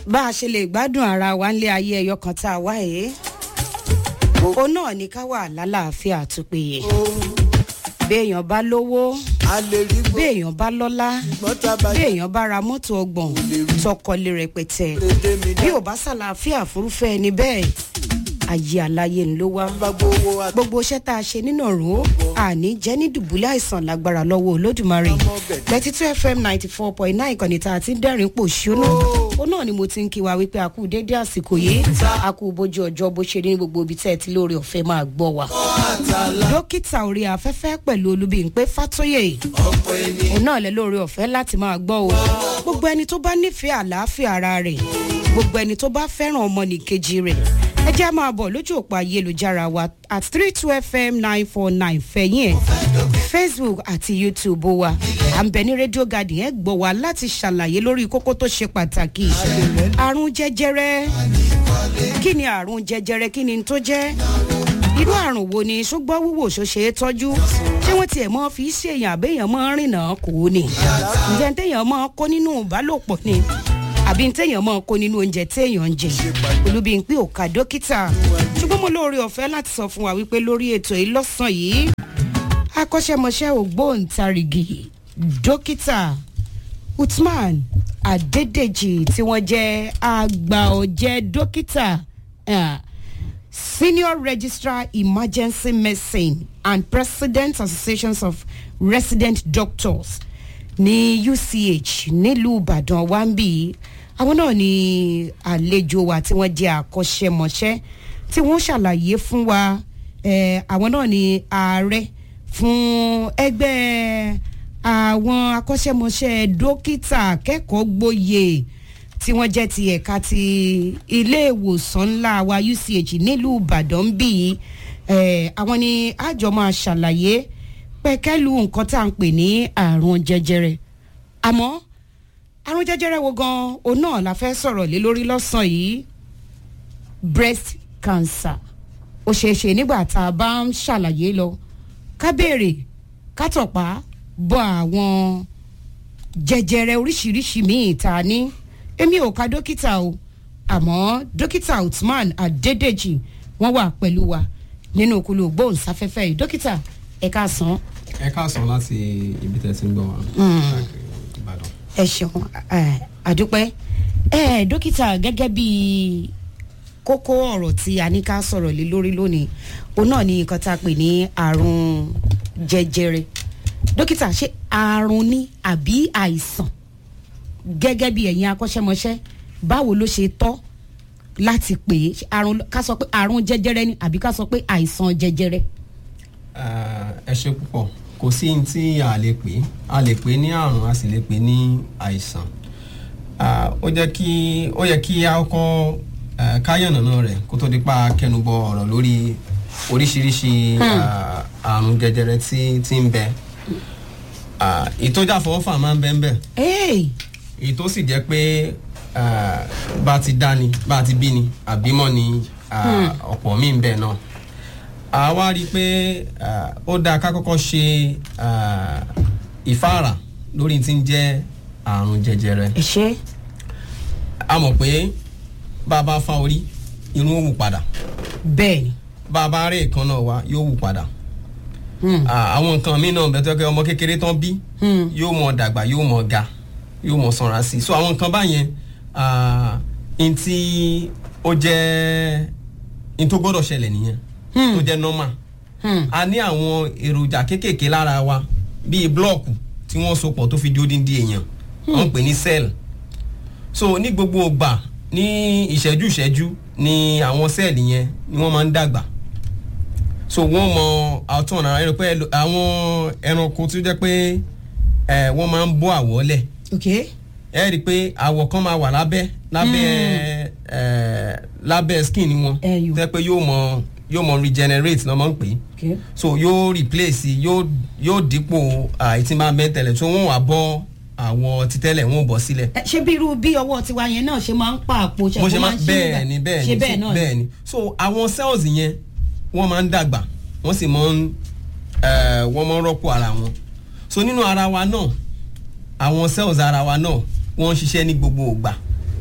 bá a ṣe lè gbádùn ara wa ńlé ayé ẹyọ kan tá a wá yìí òun náà ní ká wà lálàáfíà tó péye béèyàn bá lówó a lè rí gbọ́ béèyàn bá lọ́lá ṣùgbọ́n tá a bá yẹ béèyàn bá ra mọ́tò ọgbọ̀n tọkọlé rẹpẹtẹ dédé mi bí dá ò bá ṣàlàáfíà fúrúfẹ́ ẹni bẹ́ẹ̀ ayé aláyé ń ló wá bá gbowó wa gbogbo iṣẹ́ tá a ṣe nínú ọ̀run àní jẹ́ ní dùbúlẹ̀ àìsàn lágbára lọ́wọ́ olódùmarè thirty two fm ninety four point nine ìkànnì tá a ti ń dẹ́rìn pò ṣónú ó náà ni mo ti ń kí wa wípé a kú déédéé àsìkò yìí a kú bójú ọjọ́ bó ṣe rí ní gbogbo ibi tẹ́ ẹ ti lóore ọ̀fẹ́ máa gbọ́ wa. dókítà orí afẹ́fẹ́ pẹ̀lú olúbíyìnpé fátóyè òun náà lẹ lóore ọ̀fẹ́ láti máa gbọ́ o gbogbo ẹni tó bá nífẹ̀ẹ́ àlàáfíà ara rẹ̀ gbogbo ẹni tó bá fẹ́ràn ọmọnìkejì rẹ̀ ẹ jẹ́ á máa bọ̀ lójú òpó ayélujára wa at three two fm nine four nine fẹ̀yìn ẹ̀ facebook àti youtube wa à ń bẹ ní radio garden ẹ gbọ́ wa láti ṣàlàyé lórí kókó tó ṣe pàtàkì àrùn jẹjẹrẹ kí ni àrùn jẹjẹrẹ kí ni tó jẹ́ irú àrùn wo ni ṣùgbọ́n wíwò ṣó ṣe é tọ́jú ṣé wọ́n tiẹ̀ mọ́ fi ṣèyàn àbẹ́yàn mọ́ rìnà kò ní ǹjẹ́ téèyàn mọ́ kó nínú ìbálòpọ̀ ni àbí téèyàn mọ́ kó nínú oúnjẹ téèyàn ń jẹ olúbíyìnpé òkà dókítà ṣùgbọ́n mo lóore ọ̀fẹ́ láti sọ fún wa wípé lórí ètò yìí lọ́sàn-án yìí akọ́ṣẹ́mọṣẹ́ ògbóǹtarìgì dókítà usman adédèjì tí wọ́n jẹ́ àgbà ọ̀jẹ̀ dókítà ah, senior registrar emergency medicine and president associations of resident doctors ní uch nílùú ìbàdàn wa ń bì í àwọn náà ní àlejò wa tí wọ́n jẹ́ àkọ́ṣẹ́mọṣẹ́ tí wọ́n ṣàlàyé fún wa eh, àwọn náà ní ààrẹ fún ẹgbẹ́ àwọn akọ́ṣẹ́mọṣẹ́ dókítà akẹ́kọ̀ọ́ gboyè tí wọ́n jẹ́ ti ẹ̀ka ti ilé ìwòsàn ńlá wa uch nílùú ìbàdàn bí i àwọn ni àjọ máa ṣàlàyé pẹ̀kẹ́lu nǹkan tá à ń pè ní àrùn jẹjẹrẹ àmọ́ àrùn jẹjẹrẹ wo gan òun náà la fẹ́ sọ̀rọ̀ lé lórí lọ́sàn-án yìí breast cancer ó ṣeé ṣe nígbà tá a bá ń ṣàlàyé lọ ká béèrè ká tọ̀pá bọ àwọn jẹjẹrẹ oríṣiríṣi míì tá a ní èmi ò ka dókítà o àmọ́ dókítà usman adédèjì wọ́n wà pẹ̀lú wa nínú òkúlù gbóhùnsáfẹ́fẹ́ yìí dókítà ẹ káàsán ẹ káàsán láti ibi tẹ́ ti ń gbọ́ wa káàkiri ìbàdàn. ẹ ṣeun ẹ, àdúpẹ́ ẹ dókítà gẹ́gẹ́ bí kókó ọ̀rọ̀ tí a ní ká sọ̀rọ̀ lé lórí lónìí òun náà ni nǹkan tá a pè ní àrùn jẹjẹrẹ dókítà ṣé àrùn ni àbí àìsàn gẹ́gẹ́ bí ẹ̀yin akọ́ṣẹ́mọṣẹ́ báwo ló ṣe tọ́ láti pè é Ṣé àrùn ká sọ pé àrùn jẹjẹrẹ ni àbí ká sọ pé àìsàn jẹjẹrẹ. Ah, ẹ ṣe púpọ̀ kò sí ní tí a lè pè é a lè pè é ní àrùn a sì lè pè é ní àìsàn Ah, ó jẹ́ kí ó yẹ kí a kọ́ eh, káyọ̀nàná rẹ̀ kó tó di pa kẹnubọ ọ̀rọ̀ lórí oríṣiríṣi ah, àrùn jẹjẹrẹ tí tí ń bẹ Ah, ìtọ́jà fọwọ́fà máa ń bẹ́ ń bẹ̀ Hey, èyí tó sì jẹ́ pé ah, bá ti dá ni bá ti bí ni àbímọ ni ah, ọ̀pọ̀ míì ń bẹ náà a wá rí i pé ah, ó dáa ká kọ́kọ́ ṣe ah, ìfáàrà lórí tí ń jẹ́ àrùn jẹjẹrẹ ẹ ṣe a mọ̀ pé bá a bá fa orí irun ó wù padà bẹ́ẹ̀ ni bá a bá rí ìkànnà wa yóò wù padà Hmm. Ah, àwọn nǹkan míì náà bẹ́ẹ̀ tó yẹ kí ọmọ kékeré tán bí Hmm. yóò mọ dàgbà yóò mọ ga yóò mọ sanra sí i so àwọn nǹkan báyẹn ah, n tí ó jẹ́ n tó gbọ́dọ̀ ṣẹlẹ̀ nìyẹn Hmm. tó jẹ́ normal Hmm. a ní àwọn èròjà kéékèèké lára wa bíi blọọkù tí wọ́n so pọ̀ tó fi di odindi èèyàn wọ́n ń pè ní cell so ní gbogbo ìgbà ní ìṣẹ́jú ìṣẹ́jú ni àwọn sẹ́ẹ̀lì yẹn ni wọ́n máa ń dàgbà so wọ́n mọ àtún ọ̀nà ẹ̀rọ pé ẹlò- àwọn ẹranko tó jẹ́ pé ẹ̀ wọ́n máa ń bọ́ àwọ̀ lẹ̀ ok ẹ rí i pé àwọ̀ kan máa wà lábẹ́ lábẹ́ ẹ̀ lábẹ́ skin wọn Ẹyọ. tẹ́ pé yóò mọ yóò mọ regenerate náà máa ń pè é ok so yóò replace yóò yóò dípò àìtí máa bẹ́ tẹ̀lẹ̀ so wọ́n wà bọ́ àwọ̀ títẹ́lẹ̀ wọ́n bọ̀ sílẹ̀ Ẹ, ṣé bí irú bí ọwọ́ tiwa yẹn náà ṣe máa ń pa àpò ṣe bó ṣe kó máa ń ṣe bẹ́ẹ̀ nígbà- ni bẹ́ẹ̀ ṣe ni bẹ́ẹ̀ so- náà bẹ́ẹ̀ ni so àwọn cells yẹn wọ́n máa ń dàgbà wọ́n sì máa ń eh, wọ́n máa ń rọ́pò ara wọn so nínú ara wa náà àwọn cells ara wa náà wọ́n ń ṣiṣẹ́ ní gbogbo ìgbà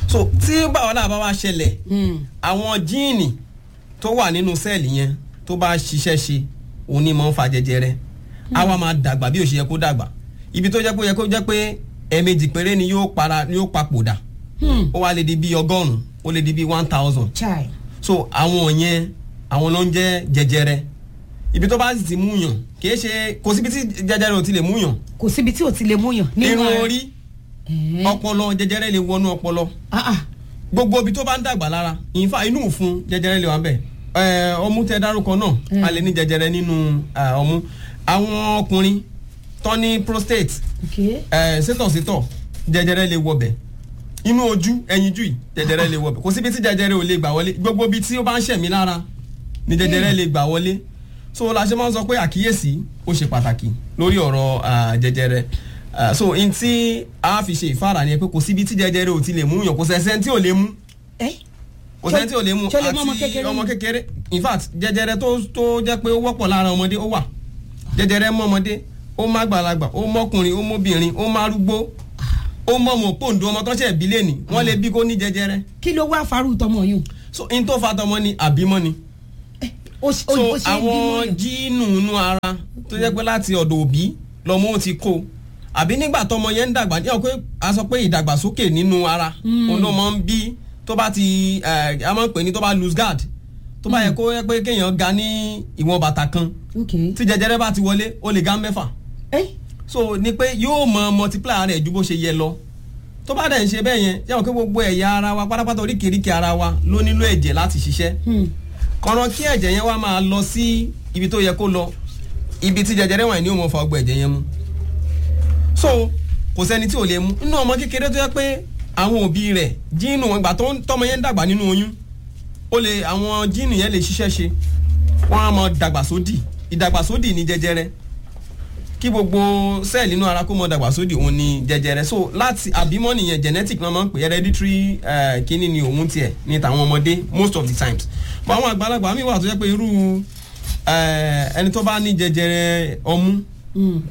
so tí báwọlá bá wá ṣẹlẹ̀ àwọn jíìnì tó wà nínú sẹ́ẹ̀lì yẹn tó bá ṣiṣẹ́ ṣe òun ni máa ń fa jẹjẹrẹ á wá máa dàgbà bí ó ṣe yẹ kó dàgbà ibi tó jẹ́ pé ó yẹ kó jẹ́ pé ẹ̀ẹ̀mejì péré ni yóò para ni yóò papòdà ó wá lè di bíi ọgọ́rùn-ún ó lè di bíi one thousand chai so àwọn yẹn àwọn ló ń jẹ́ jẹjẹrẹ ibi tó bá sì ti múyàn kì í ṣe kò síbi tí jẹjẹrẹ ò ti lè múyàn kò síbi tí ò ti lè múyàn nínú irun ara. orí Ẹ̀ẹ́. ọpọlọ jẹjẹrẹ lè wọnú ọpọlọ Ah, ah. gbogbo ibi tó bá ń dàgbà lára ìfà inú òfun jẹjẹrẹ lè wà bẹ ẹ ọmú tẹ dárúkọ náà a lè ní jẹjẹrẹ nínú eh, ọmú àwọn ọkùnrin tó ní prostate Okay. ẹ sétọ̀sétọ̀ jẹjẹrẹ lè wọbẹ̀ inú ojú ẹyinjú yìí jẹjẹrẹ lè wọbẹ̀ kò síbi tí jẹjẹrẹ ò lè gbà wọlé gbogbo ibi tí ó bá ń ṣẹ̀mí lára ni jẹjẹrẹ lè gbà wọlé so la ṣe máa ń sọ pé àkíyèsí ó ṣe pàtàkì lórí ọ̀rọ̀ ah, jẹjẹrẹ Ah, so n tí a fi ṣe ìfára ni pé kò síbi tí jẹjẹrẹ ò ti lè mú yàn kò sẹ́sẹ́ tí ò lè mú ẹ́ kò sẹ́ni tí ò lè mú Ṣé ó lè mú ọmọ kékeré? ọmọ kékeré in fact jẹjẹrẹ tó tó jẹ́ pé ó wọ́pọ̀ lára ọmọdé ó wà jẹjẹrẹ mọ́ ọmọdé ó má gbàlagbà ó mọ́kùnrin ó mọ́bìnrin ó má arúgbó ó mọ́ ọmọ pòǹdó ọmọ tó ń ṣe ìbílẹ̀ ni wọ́n lè bí kó ní jẹjẹrẹ kí ló wá farú tọmọ yùn. so in tó fa tọmọ ni àbímọ ni ó so ó- ó ṣe é bímọ àwọn yàn. jíìnù inú ara tó jẹ́ pé láti ọ̀dọ̀ òbí lọ́mọ ó ti kó àbí nígbà tọmọ yẹn ń dàgbà ní ọ̀pẹ a sọ pé ìdàgbàsókè nínú ara òun ló máa ń bí tó bá ti ẹ̀, a máa ń pè ní tó bá lose guard tó bá yẹ kó yẹ pé kéèyàn ga ní ìwọ̀n bàtà kan Okay. tí jẹjẹrẹ bá ti wọlé ó lè ga mẹ́fà ẹ́ so ni pé yóò mọ multiply rẹ̀ ju bó ṣe yẹ lọ tó bá dẹ̀ ń ṣe bẹ́ẹ̀ yẹn yẹ́wọ̀n pé gbogbo ẹ̀yà ara wa pátápátá oríkèéríkèé ara wa ló nílò ẹ̀jẹ̀ láti ṣiṣẹ́ Hmm. kọ̀nà kí ẹ̀jẹ̀ yẹn wá máa lọ sí ibi tó yẹ kó lọ ibi tí jẹjẹrẹ wà ní ó mọ fa ọgbọ ẹ̀jẹ̀ yẹn mu so kò sẹ́ni tí ò lè mu nínú ọmọ kékeré tó yẹ pé àwọn òbí rẹ̀ jíìnù wọn gbà tó ń- tọmọ yẹn ń dàgbà nínú oyún ó lè àwọn jíìnù yẹn lè ṣiṣẹ́ ṣe wọ́n á mọ dàgbàsódì ìdàgbàsódì ní jẹjẹrẹ kí gbogbo sẹ́ẹ̀lì inú ara kó mọ dàgbàsódì òun ní jẹjẹrẹ so láti àbímọ nìyẹn genetic náà máa ń pè hereditary eh, kíní ni òun tiẹ̀ ní tàwọn ọmọdé most of the times but àwọn àgbàlagbà mi wà tó jẹ́ pé irú eh, ẹni tó bá ní jẹjẹrẹ ọmú Hmm.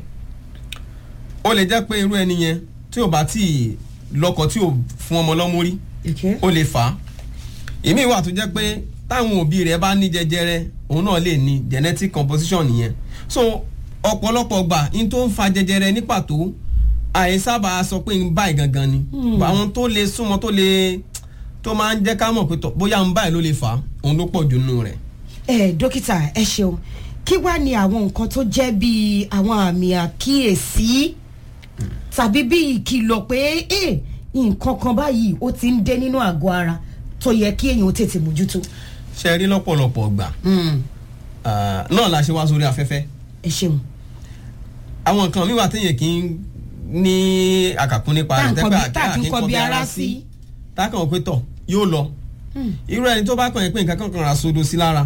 ó lè jẹ́ pé irú ẹni yẹn tí ò bá tí ì lọ́kọ tí ò fún ọmọ lọ́mú rí Okay. ó lè fà á ìmí wà tó jẹ́ pé táwọn òbí rẹ̀ bá ní jẹjẹrẹ òun náà lè ní genetic composition nìyẹn so ọ̀pọ̀lọpọ̀ gbà n tó ń fa jẹjẹrẹ ní pàtó àìsábà sọ pé ń báyìí gangan ni Hmm. àwọn tó lè súnmọ́ tó lè tó máa ń jẹ́ ká mọ̀ pé tọ̀ bóyá ń báyìí ló lè fà á òun ló pọ̀ jù nínú rẹ̀. ẹ dókítà ẹ ṣeun kí wàá ní àwọn nǹkan tó jẹ́ bíi àwọn àmì àkíyèsí tàbí bíi ìkìlọ̀ pé ẹ nǹkan kan báyìí ó ti ń dé nínú àgọ́ ara tó yẹ kí èèyàn ó tètè mójútó. ṣe rí lọ́pọ̀lọpọ̀ gbà Hmm. ah, náà la ṣe wá sórí afẹ́fẹ́ ẹ ṣeun. àwọn nǹkan mi wà téèyàn kì í ní àkàkún nípa Tá à ń rẹ̀ kọ tẹ́pẹ́ bí- tá à kí ń kọ bí ara sí. tákàn pé tọ̀ yóò lọ Hmm. irú ẹni tó bá kàn yín pé nǹkan kan kan ra sodo sí lára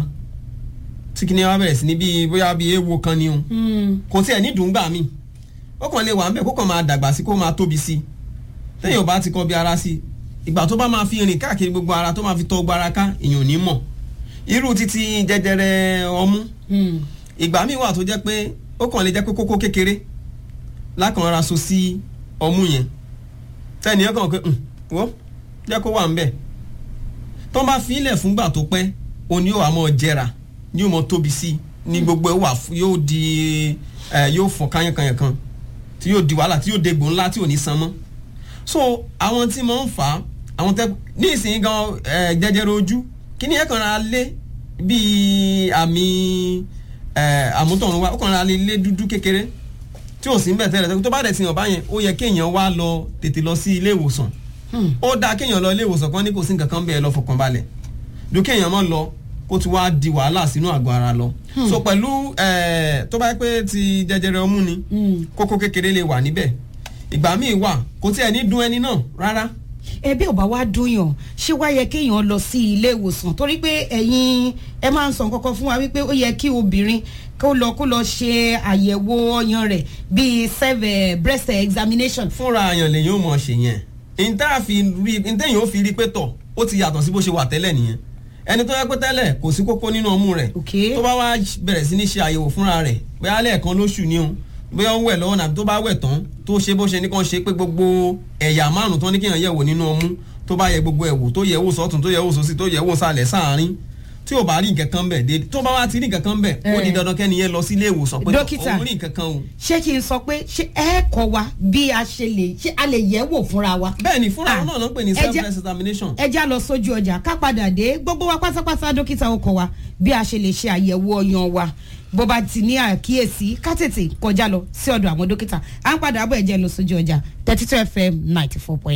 tí kìnìún wa bẹ̀rẹ̀ sí ní bíi bóyá bíi ewo kan ni o Hmm. kò tiẹ̀ ní dùngbà mi ó kàn lè wà ń bẹ̀ kó kàn máa dàgbà sí kó máa tóbi sí téèyàn ò bá ti kọ bí ara sí ìgbà tó bá máa fi rìn káàkiri gbogbo ara tó máa fi tọ gbogbo ara ká èèyàn ò ní mọ̀ irú títí jẹjẹrẹ ọmú Hmm. ìgbà míì wà tó jẹ́ pé ó kàn lè jẹ́ pé kókó kékeré lákàn ra so sí ọmú yẹn tẹ́ni ẹ̀ kàn pé "Hmm, wọ́n jẹ́ kó wà ń bẹ̀ tó bá fi ilẹ̀ fúngbà tó pẹ́ òní yóò wá mọ́ jẹrà yóò mọ́ tóbi sí i ní gbogbo ẹ̀ wà fún- yóò di ẹ̀ yóò fọ́n kányánkányán kan tí yóò di wàhálà tí yóò degbò ńlá tí ò ní san mọ́ so àwọn tí mo ń fà á àwọn tẹ ní ìsìn gan ẹ jẹjẹrẹ ojú kí ni ẹ kàn ra lé bíi àmì ẹ àmútọ̀run wa ó kàn ra lé lé dúdú kékeré tí ò sí ń bẹ̀ tẹ́lẹ̀ tó bá dẹ̀ ti hàn báyẹn ó yẹ kéèyàn wá lọ tètè lọ sí ilé ìwòsàn Hmm. ó dáa kéèyàn lọ ilé ìwòsàn kan ní kò sí nǹkan kan bẹ́ẹ̀ lọ fọkàn balẹ̀ ju kéèyàn mọ́ lọ kó ti wá di wàhálà sínú àgọ́ ara lọ so pẹ̀lú ẹ tó bá yẹ pé ti jẹjẹrẹ ọmú ni Hmm. kókó kékeré lè wà níbẹ̀ ìgbà míì wà kò tí ẹ̀ ní dún ẹni náà rárá ẹbí ò bá wá dúnyàn ṣé wá yẹ kéèyàn lọ sí ilé ìwòsàn torí pé ẹ̀yin ẹ máa ń sọ nǹkan fún wa wípé ó yẹ kí obìnrin kó lọ kó lọ ṣe àyẹ̀wò ọyàn rẹ̀ bíi self eh, breast examination. fúnra àyàn lèyìn ò mọ̀ ṣe yẹn ntẹ́yìn ó fi rí pé tọ̀ ó ti yàtọ̀ sí bó ṣe wà tẹ́lẹ̀ nìyẹn ẹni tó yẹ pé tẹ́lẹ̀ kò sí kókó nínú ọmú rẹ̀ Okay. tó bá wá bẹ̀rẹ̀ sí ní ṣe àyẹ̀wò fúnra rẹ̀ bóyá lẹ́ẹ̀kan lóṣù ni o bóyá ó wẹ̀ lọ́wọ́ nàbí tó bá wẹ̀ tán tó ṣe bó ṣe ní kàn ṣe pé gbogbo ẹ̀yà márùn tán ní kéèyàn yẹ̀wò nínú ọmú tó bá yẹ gbogbo ẹ̀ wò tó yẹ wò sọ́tún tó yẹ wò sósì tó yẹ wò sàlẹ̀ sáàrin tí ò bá rí nǹkan kan bẹ̀ dé tó bá wá ti rí nǹkan kan bẹ̀ ó di Eh. dandan kẹ́ni yẹn lọ sí ilé ìwòsàn pé Dókítà. òun rí nǹkan kan o. ṣé kí n sọ pé ṣé ẹ kọ wa bí a ṣe lè ṣé a lè yẹ̀ wò fúnra wa. bẹ́ẹ̀ ni fúnra Ah. wọn náà ló ń pè ní Ẹ jẹ́- self examination. ẹ já lọ sójú ọjà ká padà dé gbogbo wa pátápátá dókítà ó kọ wa bí a ṣe lè ṣe àyẹ̀wò ọyàn wa bó bá ti ní àkíyèsí ká tètè kọjá lọ sí ọ̀dọ̀ àwọn dókítà à ń padà bọ̀ ẹ jẹ́ lọ sójú ọjà thirty two fm ninety four point